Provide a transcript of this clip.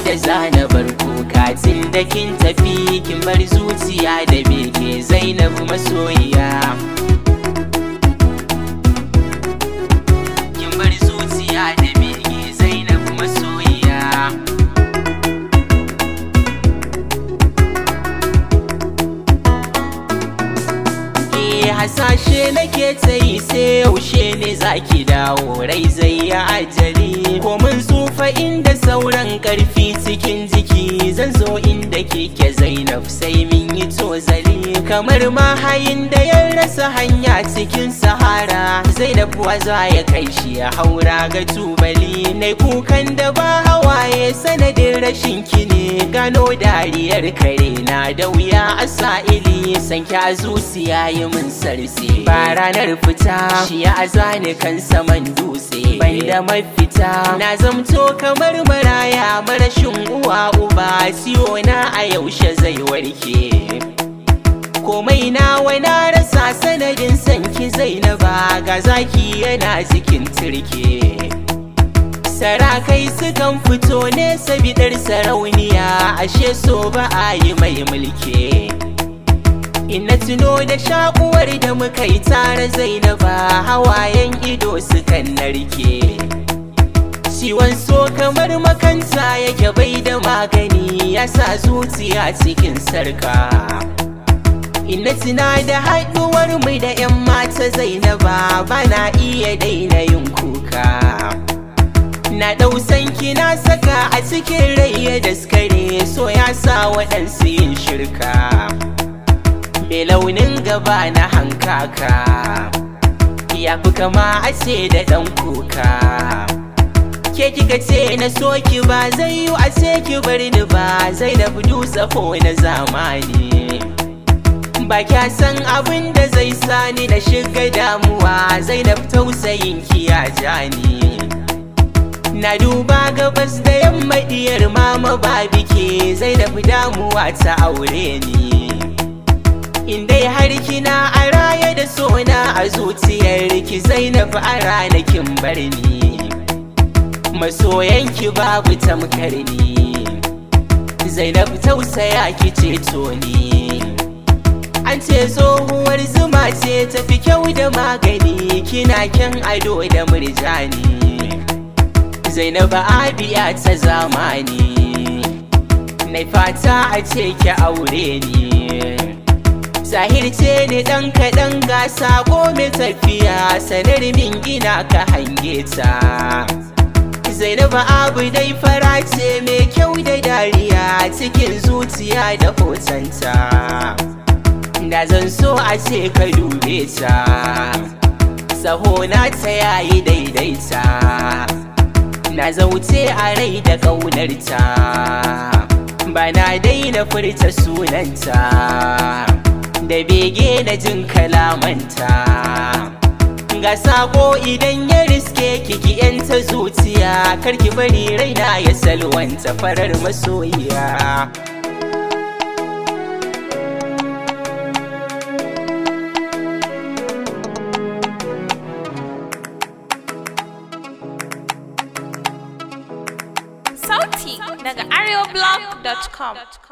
da zana bar kuka tun da kin tafi kin bar zuciya da bege zainab masoyiya kin bar zuciya da bege zainab masoyiya ke hasashe nake ta yi sai yaushe ne zaki dawo rai zai yi ajali ko mun tsufa inda sauran karfi cikin jiki zan zo inda keke zainab sai min yi tozali kamar mahayin da ya rasa hanya cikin sahara zainab wa za ya kai shi ya haura ga tubali na kukan da ba hawaye sanadin rashin kine gano dariyar kare na da wuya a sa'ili san kya zuciya yi min sarse ba ranar fita shi ya azani kan saman dutse ban da mafita na zamto kamar maraya marashin uwa uba ciwo na a yaushe zai warke komai na na rasa sanadin sanki zainaba ga zaki yana cikin turke sarakai sukan fito ne sabidar sarauniya ashe so ba a yi mai mulki Ina tuno da shakuwar da muka yi tare zainaba hawayen ido sukan narke ciwon so kamar makanta yake bai da magani ya sa zuciya cikin sarka Ina tuna da haɗuwar mu da 'yan mata zainaba bana iya daina yin kuka Na ɗausan na saka a cikin rai ya daskare so ya sa waɗansu yin shirka mai launin gaba na hankaka ya fi kama a ce da ɗan kuka ke kika ce na soki ba zai yi a ce ki bar ni ba zai da dutse ko na zamani ba kya san abin da zai sani na shiga damuwa zai da tausayin ki ya jani na duba gabas da yamma diyar mama ba bike zai da damuwa ta aure ni in dai har kina a raye da sona a zuciyar ki zainab a ranakin barni masoyanki babu tamkar ni zainab tausaya ki ceto ni an ce tsohuwar zuma ce tafi kyau da magani kina kyan ado da murjani zainab abiya ta zamani na fata a ce ki aure ni Zahir ce ne ɗan kaɗan ga sako mai tafiya sanar min ina ka hange ta Zainabu abu dai fara ce mai kyau da dariya cikin zuciya da hotonta Da zan so a ce ka dube ta Sahona ta yayi daidaita Na zauce a rai da ƙaunarta Bana daina furta sunanta da bege na jin kalamanta ga sako idan ya riske kiki yanta zuciya karki bari raina ya salwanta farar masoyiya Sauti daga areoblog.com